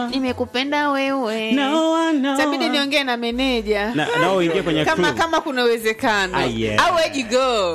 nimekupenda wewe No one, no tabidi one. niongee na meneja na, na uingie kwenye kama clue. kama kuna uwezekano Ah, yeah. au where'd you go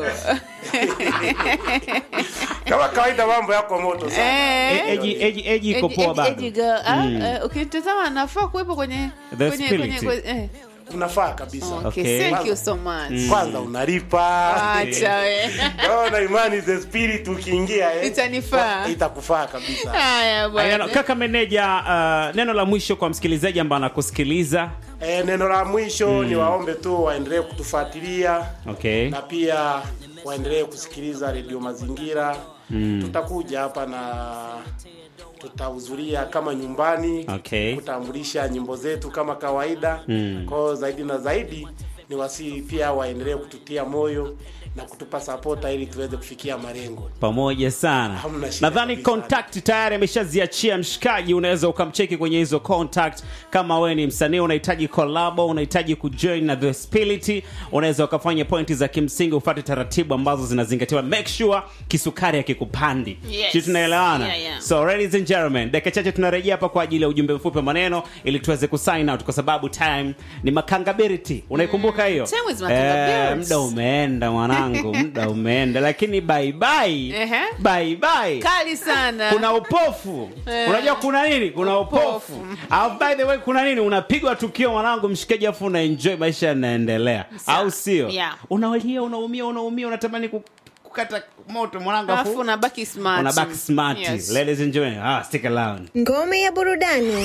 kama kawaida mambo yako moto sana Eh. E- eji eji eji iko Eddie- poa Eddie- bado Eddie girl. Ah, eh, ukitazama anafaa kuwepo kwenye The kwenye- spirit. kwenye- kwenye- eh. unafaa kabisa Okay, Okay. thank you so much kwanza unalipa acha we naona imani the spirit ukiingia eh, Itanifaa. itakufaa kabisa haya Ayano, bwana kaka meneja uh, neno la mwisho kwa msikilizaji ambaye anakusikiliza e, neno la mwisho ni waombe tu waendelee kutufuatilia okay na pia waendelee kusikiliza redio mazingira mm. tutakuja hapa na tutahudhuria kama nyumbani Okay. kutambulisha nyimbo zetu kama kawaida mm. kwao zaidi na zaidi ni wasii pia waendelee kututia moyo na kutupa sapota ili tuweze kufikia malengo pamoja sana Hamna shida nadhani kabisa. contact tayari ameshaziachia mshikaji unaweza ukamcheki kwenye hizo contact kama wewe ni msanii unahitaji collabo unahitaji kujoin na the spirit unaweza ukafanya pointi za kimsingi ufate taratibu ambazo zinazingatiwa make sure kisukari akikupandi Yes. si tunaelewana Yeah, yeah. so ladies and gentlemen dakika chache tunarejea hapa kwa ajili ya ujumbe mfupi wa maneno ili tuweze kusign out kwa sababu time ni makangability unaikumbuka hiyo Time is makangability. Eh, muda umeenda mwanangu muda umeenda lakini bye bye Ehe. bye bye kali sana kuna upofu Eh. unajua kuna nini kuna upofu Upofu. au by the way kuna nini unapigwa tukio mwanangu mshikaji afu una enjoy maisha yanaendelea Sawa. au sio Yeah. unawalia unaumia unaumia unatamani ku- kukata moto mwanangu alafu afu unabaki smart unabaki smart Yes. ladies and gentlemen ah stick around Ngome ya burudani.